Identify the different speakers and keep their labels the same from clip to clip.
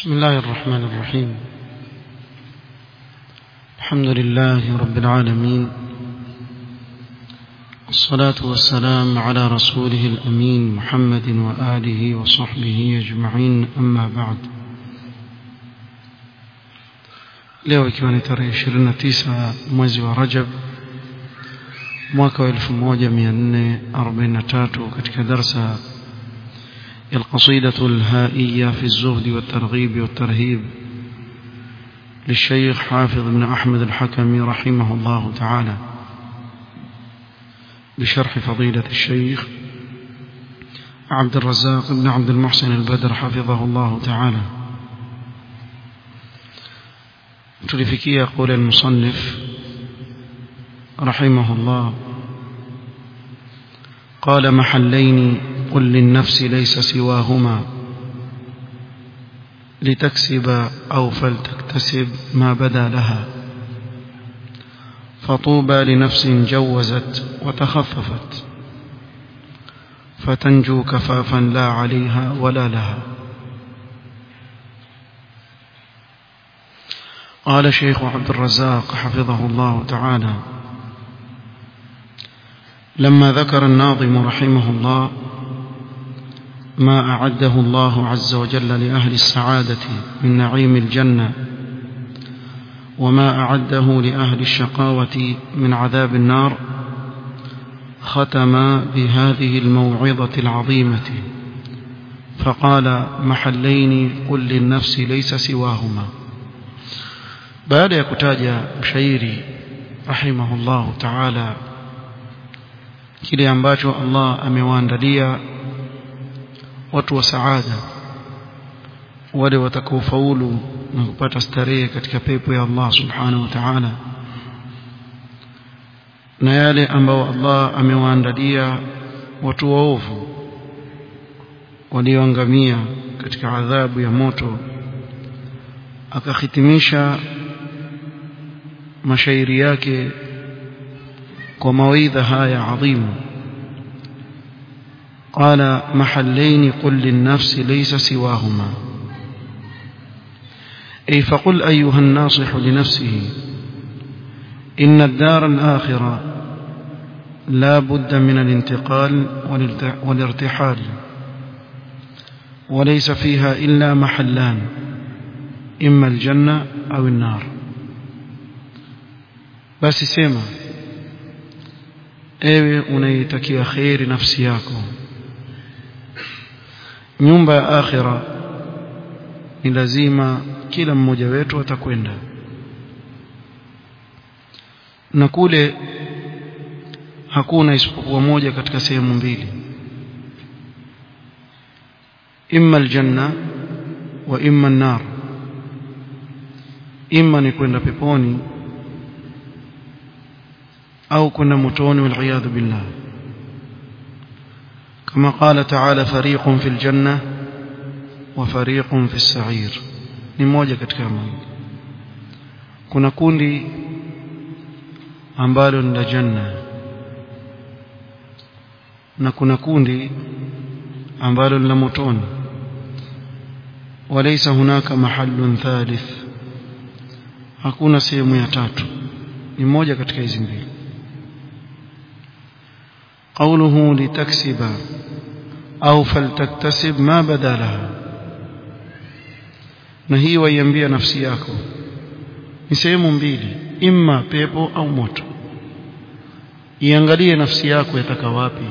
Speaker 1: بسم الله الرحمن الرحيم الحمد لله رب العالمين الصلاة والسلام على رسوله الأمين محمد وآله وصحبه أجمعين أما بعد leo ikiwa ni tarehe 29 mwezi wa Rajab mwaka wa 1443 katika darsa القصيدة الهائية في الزهد والترغيب والترهيب للشيخ حافظ بن أحمد الحكمي رحمه الله تعالى بشرح فضيلة الشيخ عبد الرزاق بن عبد المحسن البدر حفظه الله تعالى تلفكي يقول المصنف رحمه الله قال محلين قل للنفس ليس سواهما لتكسب أو فلتكتسب ما بدا لها فطوبى لنفس جوزت وتخففت فتنجو كفافا لا عليها ولا لها قال شيخ عبد الرزاق حفظه الله تعالى لما ذكر الناظم رحمه الله ما أعده الله عز وجل لأهل السعادة من نعيم الجنة وما أعده لأهل الشقاوة من عذاب النار ختم بهذه الموعظة العظيمة فقال محلين قل للنفس ليس سواهما بعد يكتاج مشيري رحمه الله تعالى kile ambacho Allah amewaandalia watu wa saada wale watakaofaulu na kupata starehe katika pepo ya Allah subhanahu wa ta'ala na yale ambao Allah amewaandalia watu waovu walioangamia katika adhabu ya moto akahitimisha mashairi yake kwa mawaidha haya adhimu قال محلين قل للنفس ليس سواهما أي فقل أيها الناصح لنفسه إن الدار الآخرة لا بد من الانتقال والارتحال وليس فيها إلا محلان إما الجنة أو النار بس سيما ewe unaitakia kheri nafsi yako nyumba ya akhira ni lazima kila mmoja wetu atakwenda na kule hakuna isipokuwa moja katika sehemu mbili imma aljanna wa imma an-nar imma ni kwenda peponi au kwenda motoni wal billah كما قال تعالى فريق في الجنة وفريق في السعير ni moja katika mambo kuna kundi ambalo ni la janna na kuna kundi ambalo ni la motoni walaysa hunaka mahallun thalith hakuna sehemu ya tatu ni moja katika hizi mbili قوله لتكسب أو فلتكتسب ما بدا لها na hii waiambia nafsi yako ni sehemu mbili imma pepo au moto iangalie nafsi yako yataka wapi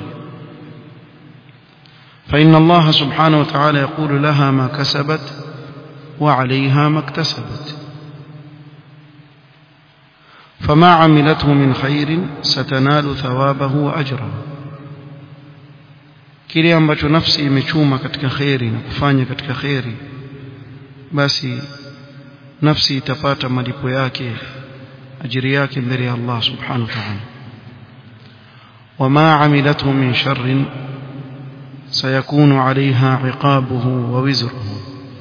Speaker 1: فإن الله سبحانه وتعالى يقول لها ما كسبت وعليها ما اكتسبت فما عملته من خير ستنال ثوابه وأجره kile ambacho nafsi imechuma katika kheri na kufanya katika kheri basi nafsi itapata malipo yake ajiri yake mbele ya Allah subhanahu wa ta'ala wama amilathu min sharrin sayakunu 'alayha 'iqabuhu wa wizruhu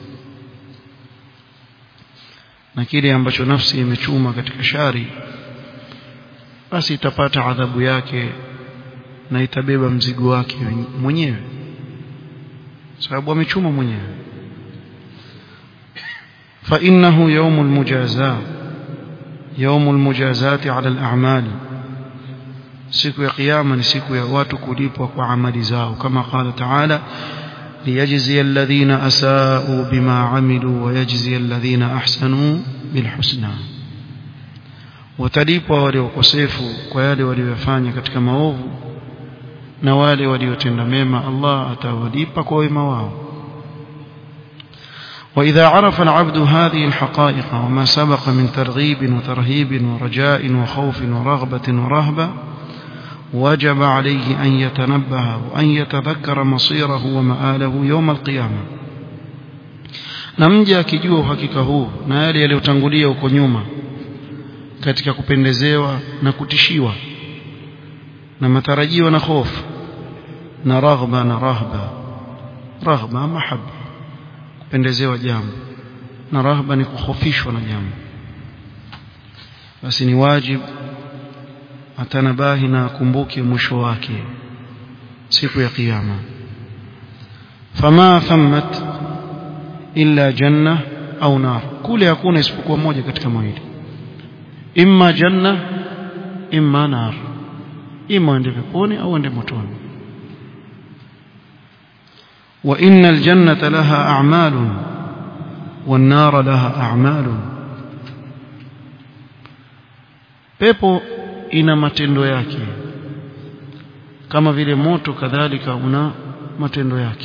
Speaker 1: na kile ambacho nafsi imechuma katika shari basi itapata adhabu yake na itabeba mzigo wake mwenyewe sababu amechuma mwenyewe فإنه يوم المجازاة يوم المجازاة على الأعمال siku ya kiyama ni siku ya watu kulipwa kwa amali zao kama qala taala liyajzi alladhina asau bima amilu wa yajzi alladhina ahsanu bilhusna watalipwa wale wakosefu kwa yale waliyofanya katika maovu na wale waliotenda mema Allah atawalipa kwa wema wao وإذا عرف العبد هذه الحقائق وما سبق من ترغيب وترهيب ورجاء وخوف ورغبة ورهبة وجب عليه أن يتنبه وأن يتذكر مصيره ومآله يوم القيامة na mja akijua uhakika huu na yale yaliyotangulia huko nyuma katika kupendezewa na kutishiwa na matarajio na hofu na raghba na rahba raghba mahaba kupendezewa jambo na rahba ni kuhofishwa na jambo basi ni wajibu atanabahi na akumbuke mwisho wake siku ya kiyama fama thammat illa janna au nar kule hakuna isipokuwa moja katika mawili imma janna imma nar ima ende peponi au ende motoni وإن الجنة لها أعمال والنار لها أعمال pepo ina matendo yake kama vile moto kadhalika una matendo yake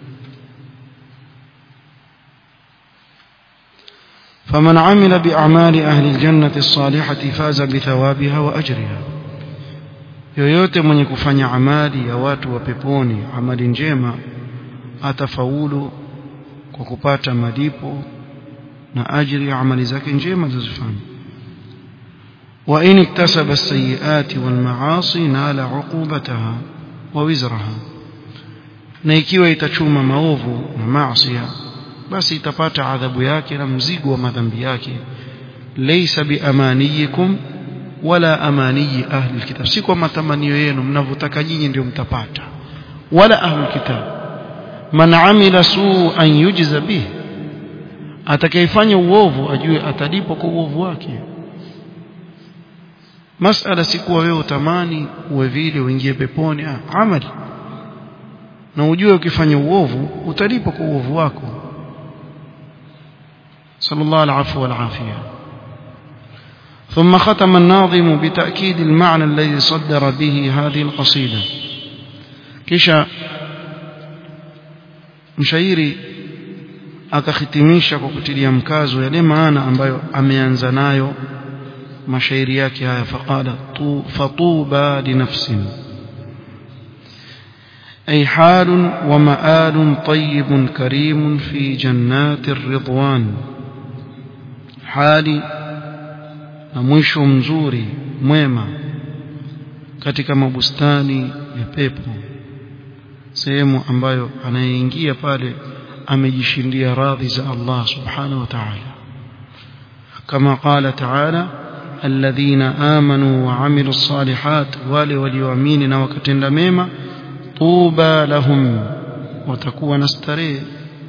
Speaker 1: فمن عمل بأعمال أهل الجنة الصالحة فاز بثوابها وأجرها yoyote mwenye kufanya amali ya watu wa peponi amali njema atafaulu kwa kupata malipo na ajiri ya amali zake njema zilizofanya wa in iktasaba as-sayyi'ati wal ma'asi nala 'uqubataha wa wizraha na ikiwa itachuma maovu na maasi basi itapata adhabu yake na mzigo wa madhambi yake laysa biamaniyikum wala amaniyi ahli alkitab si kwa matamanio yenu mnavyotaka nyinyi ndio mtapata wala ahli alkitab man amila su'an yujza bih atakayefanya uovu ajue atalipwa kwa uovu wake masala si kuwa wewe utamani uwe vile uingie peponi ah, amali na ujue ukifanya uovu utalipwa kwa uovu wako صلى الله العفو والعافية ثم ختم الناظم بتأكيد المعنى الذي صدر به هذه القصيدة كشا mshairi akahitimisha kwa kutilia mkazo yale maana ambayo ameanza nayo mashairi yake haya faqala fatuba linafsin أي حال ومآل طيب كريم في جنات الرضوان hali na mwisho mzuri mwema katika mabustani ya pepo sehemu ambayo anayeingia pale amejishindia radhi za Allah subhanahu wa ta'ala kama qala ta'ala alladhina amanu wa amilu salihat wale walioamini na wakatenda mema tuba lahum watakuwa na starehe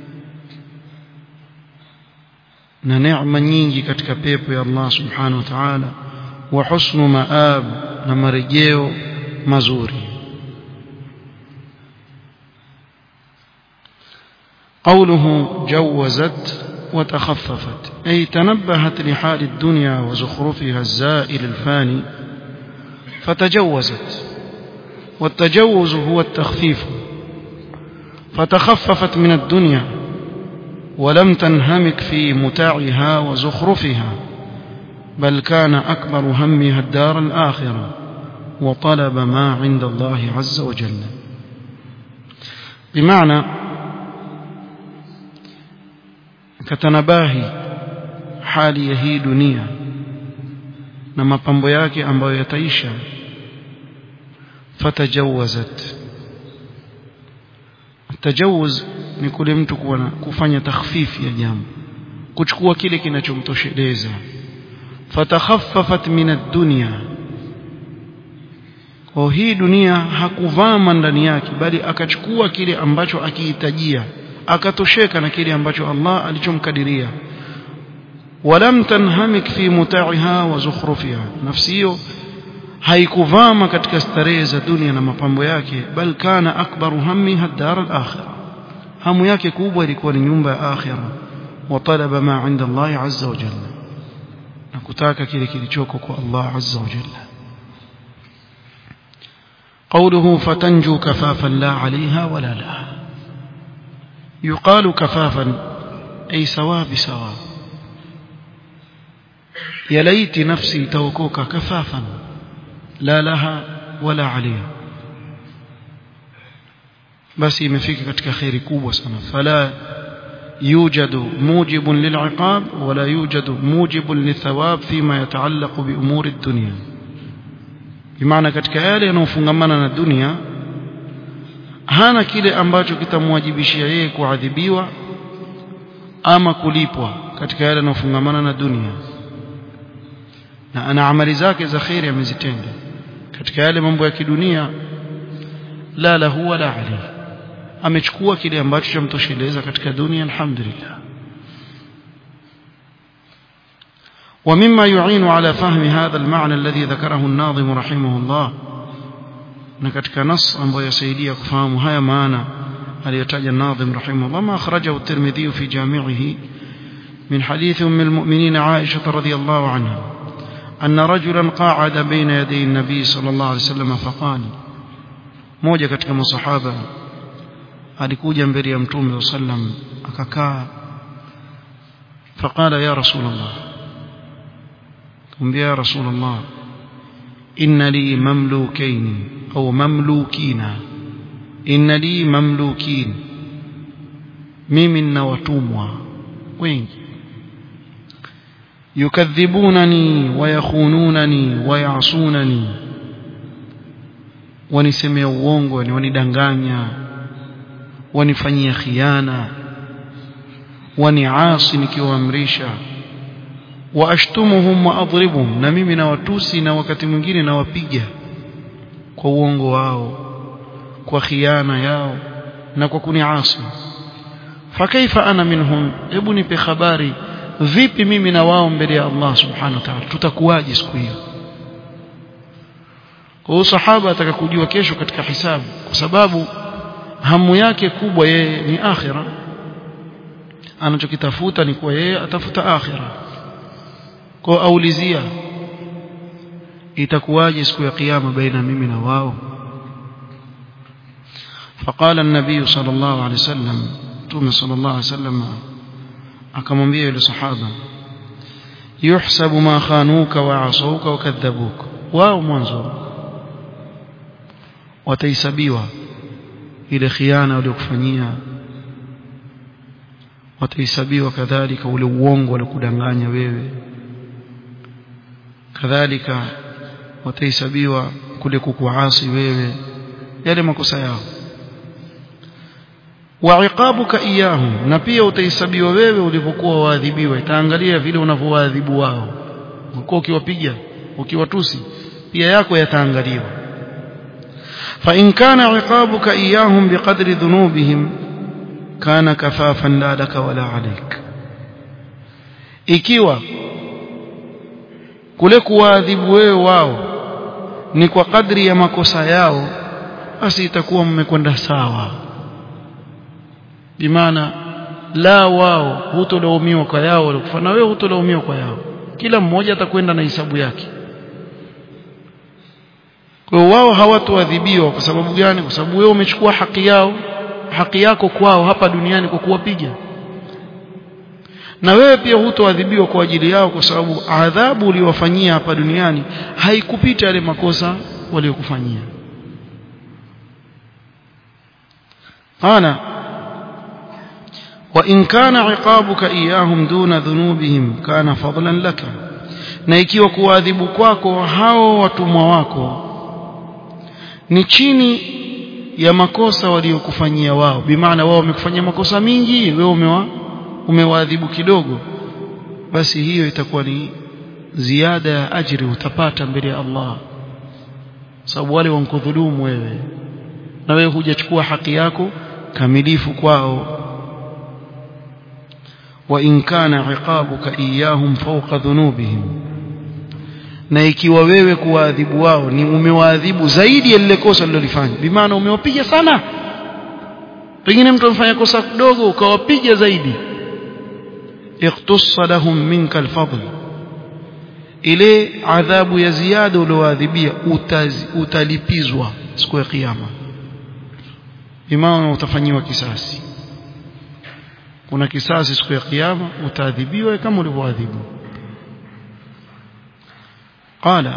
Speaker 1: na neema nyingi katika pepo ya Allah subhanahu wa ta'ala wa husnu maab na marejeo mazuri قوله جوزت وتخففت أي تنبهت لحال الدنيا وزخرفها الزائل الفاني فتجوزت والتجوز هو التخفيف فتخففت من الدنيا ولم تنهمك في متاعها وزخرفها بل كان أكبر همها الدار الآخرة وطلب ما عند الله عز وجل بمعنى كتنباهي حالي يهي دنيا na mapambo yake ambayo yataisha fatajawazat tajawuz ni kule mtu kuwa kufanya takhfifi ya jambo kuchukua kile kinachomtosheleza fatakhaffafat min ad-dunya kwa hii dunia hakuvama ndani yake bali akachukua kile ambacho akihitajia akatosheka na kile ambacho Allah alichomkadiria ولم تنهمك في متاعها وزخرفها نفسيه haikuvama katika starehe za dunia na mapambo yake bal kana akbaru hammiha dar al-akhirah hamu yake kubwa ilikuwa ni nyumba ya akhirah wa talaba ma inda Allah azza wa jalla na kutaka kile kilichoko kwa Allah azza wa jalla قوله فتنجو كفافا لا عليها ولا لها يقال كفافا أي سوا بسوا يا ليت نفسي توكوك كفافا لا لها ولا عليها بس imefika katika khairi kubwa sana fala يوجد موجب للعقاب ولا يوجد موجب للثواب فيما يتعلق بأمور الدنيا bimaana katika yale yanayofungamana na dunia hana kile ambacho kitamwajibishia yeye kuadhibiwa ama kulipwa katika yale yanayofungamana na dunia na ana amali zake za khairi amezitenda katika yale mambo ya kidunia la lahu wala alayhi amechukua kile ambacho chamtosheleza katika dunia alhamdulillah ومما يعين على فهم هذا المعنى الذي ذكره الناظم رحمه الله نكتك نص أمبو يسيدي كفهم هيا معنا اليتاج الناظم رحمه الله ما أخرجه الترمذي في جامعه من حديث أم المؤمنين عائشة رضي الله عنها أن رجلا قاعد بين يدي النبي صلى الله عليه وسلم فقال موجة كتك مصحابة alikuja mbele ya mtume sallam akakaa faqala ya rasul allah kumwambia ya rasul allah inna li mamlukain au mamlukina inna li mamlukin mimi nina watumwa wengi yukadhibunani wayakhununani wayasunani wanisemea uongo wanidanganya wanifanyia khiana waniasi nikiwaamrisha waashtumuhum wa adribuhum na mimi na watusi na wakati mwingine nawapiga kwa uongo wao kwa khiana yao na kwa kuniasi fakaifa ana minhum hebu nipe habari vipi mimi na wao mbele ya Allah subhanahu wa ta'ala tutakuwaje siku hiyo kwa hiyo sahaba ataka kujua kesho katika hisabu kwa sababu hamu yake kubwa yeye ni akhira anachokitafuta ni kuwa yeye atafuta akhira kwa aulizia itakuwaje siku ya kiyama baina mimi na wao فقال النبي صلى الله عليه وسلم تومي صلى الله عليه وسلم akamwambia yule sahaba yuhsabu ma khanuka wa asauka wa kadhabuka wao mwanzo watahesabiwa ile khiana waliokufanyia watahesabiwa kadhalika ule uongo waliokudanganya wewe kadhalika watahesabiwa kule kukuasi wewe yale makosa yao wa iqabuka iyahum na pia utahesabiwa wewe ulivyokuwa waadhibiwa itaangalia vile unavyowaadhibu wao uko ukiwapiga ukiwatusi pia yako yataangaliwa fa in kana iqabuka iyahum biqadri dhunubihim kana kafafan la laka wala alik ikiwa kule kuwaadhibu wewe wao ni kwa kadri ya makosa yao basi itakuwa mmekwenda sawa bimaana la wao hutolaumiwa kwa yao walikufa na wewe hutolaumiwa kwa yao kila mmoja atakwenda na hisabu yake kwa hiyo wao hawatoadhibiwa kwa sababu gani kwa sababu wewe umechukua haki yao haki yako kwao hapa duniani kwa kuwapiga na wewe pia hutoadhibiwa kwa ajili yao kwa sababu adhabu uliowafanyia hapa duniani haikupita yale makosa waliokufanyia ana وإن كان عقابك إياهم دون ذنوبهم كان فضلا لك na ikiwa kuadhibu kwako hao watumwa wako ni chini ya makosa waliokufanyia wao bimaana wao wamekufanyia makosa mingi wewe umewa umewaadhibu kidogo basi hiyo itakuwa ni ziada ya ajiri utapata mbele ya Allah sababu wale wankudhulumu wewe na wewe hujachukua haki yako kamilifu kwao وإن كان عقابك إياهم فوق ذنوبهم na ikiwa wewe kuwaadhibu wao ni umewaadhibu zaidi ya lile kosa lilolifanya bimaana umewapiga sana pengine mtu amefanya kosa kidogo ukawapiga zaidi iqtussa lahum minka alfadl ile adhabu ya ziada ulioadhibia utalipizwa siku ya kiyama imama utafanyiwa kisasi kuna kisasi siku ya kiyama utaadhibiwa kama ulivyoadhibu قال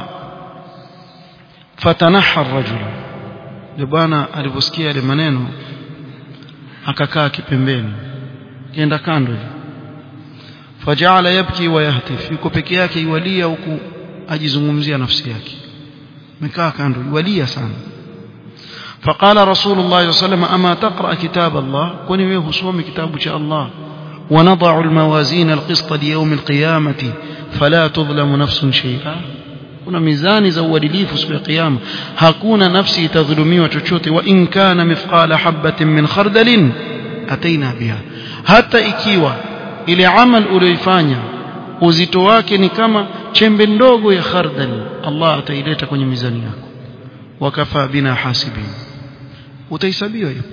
Speaker 1: فتنحى الرجل bwana aliposikia ile maneno akakaa kipembeni kienda kando hivi fajala yabki wa yahtif yuko peke yake iwalia huku ajizungumzia nafsi yake amekaa kando iwalia sana فقال رسول الله صلى الله عليه وسلم أما تقرأ كتاب الله كوني ويه صوم كتاب شاء الله ونضع الموازين القسط ليوم القيامة فلا تظلم نفس شيئا kuna mizani za uadilifu siku ya kiyama hakuna nafsi itadhulumiwa chochote wa in kana mithqala habatin min khardalin ataina biha hata ikiwa ile amal uliyoifanya uzito wake ni kama chembe ndogo ya khardal Allah ataileta kwenye mizani yako wakafa bina hasibin utahesabiwa hiyo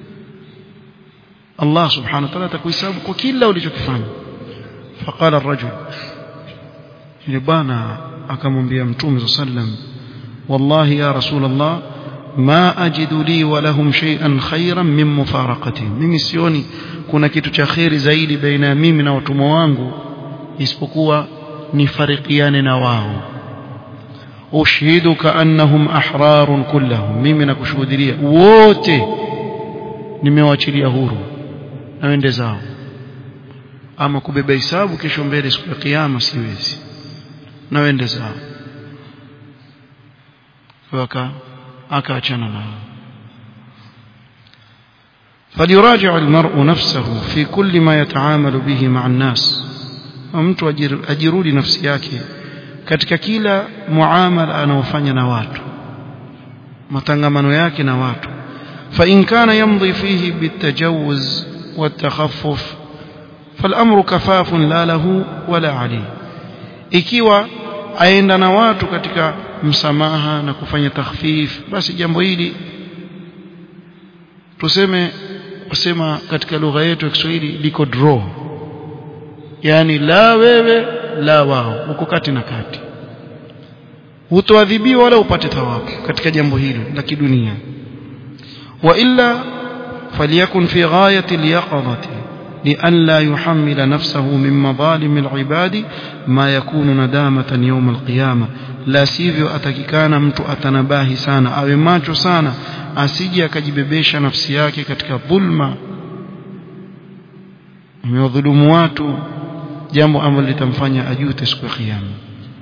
Speaker 1: Allah subhanahu wa ta'ala atakuhesabu kwa kila ulichokifanya faqala ar-rajul ni bwana akamwambia mtume sallam wallahi ya rasul allah ma ajidu li wa lahum shay'an khayran min mufaraqati mimi sioni kuna kitu cha khairi zaidi baina ya mimi na watumwa wangu isipokuwa nifarikiane na wao ushhiduka annahum ahrarun kullahum mimi nakushuhudia wote nimewaachilia huru na wende zao ama kubeba hisabu kesho mbele siku ya kiyama siwezi na wende zao waka akaachana nao فليراجع المرء نفسه في كل ما يتعامل به مع الناس mtu ajirudi nafsi yake katika kila muamala anaofanya na watu matangamano yake na watu فإن كان يمضي فيه بالتجوز والتخفف فالأمر كفاف لا له ولا عليه ikiwa aenda na watu katika msamaha na kufanya takhfif basi jambo hili tuseme kusema katika lugha yetu ya Kiswahili liko draw yani la wewe la wao uko kati na kati hutoadhibiwa wala upate thawabu katika jambo hilo la kidunia wa illa falyakun fi ghayati al-yaqadati لئلا يحمل نفسه من مظالم العباد ما يكون ندامة يوم القيامة لا sivyo atakikana mtu atanabahi sana awe macho sana asije akajibebesha nafsi yake katika dhulma amewadhulumu watu jambo ambalo litamfanya ajute siku ya kiyama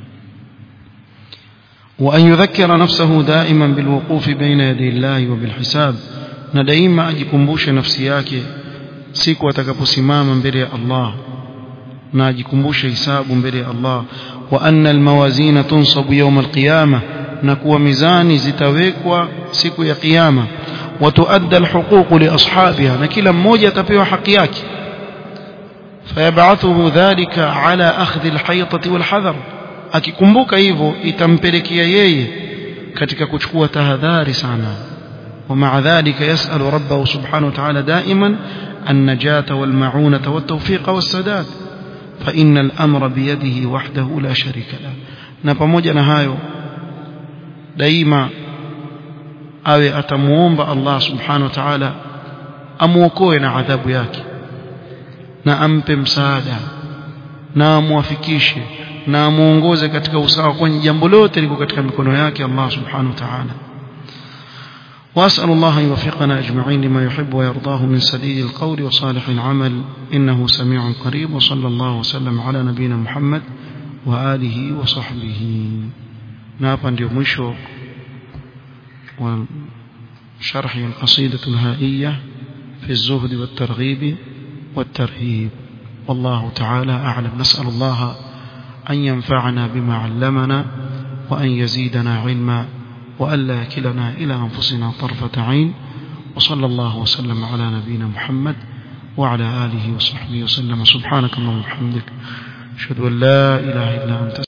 Speaker 1: وأن يذكر نفسه دائما بالوقوف بين يدي الله وبالحساب na daima ajikumbushe nafsi yake siku atakaposimama mbele ya Allah na ajikumbushe hisabu mbele ya Allah wa anna almawazina tunsabu yawm alqiyama na kuwa mizani zitawekwa siku ya kiyama wa tuadda alhuquq li ashabiha na kila mmoja atapewa haki yake fayab'athuhu dhalika ala akhdhi alhaytati walhadhar akikumbuka hivyo itampelekea yeye katika kuchukua tahadhari sana ومع ذلك يسأل ربه سبحانه وتعالى دائما النجاة والمعونة والتوفيق والسداد فإن الأمر بيده وحده لا شريك له na pamoja na hayo daima awe atamuomba Allah subhanahu wa ta'ala amuokoe na adhabu yake na ampe msaada na amwafikishe na amuongoze katika usawa kwani jambo lote liko katika mikono yake Allah subhanahu wa ta'ala وأسأل الله أن يوفقنا أجمعين لما يحب ويرضاه من سديد القول وصالح العمل إنه سميع قريب وصلى الله وسلم على نبينا محمد وآله وصحبه نابا مشو وشرح القصيدة الهائية في الزهد والترغيب والترهيب والله تعالى أعلم نسأل الله أن ينفعنا بما علمنا وأن يزيدنا علما وألا يكلنا إلى أنفسنا طرفة عين وصلى الله وسلم على نبينا محمد وعلى آله وصحبه وسلم سبحانك اللهم وبحمدك أشهد أن لا إله إلا أنت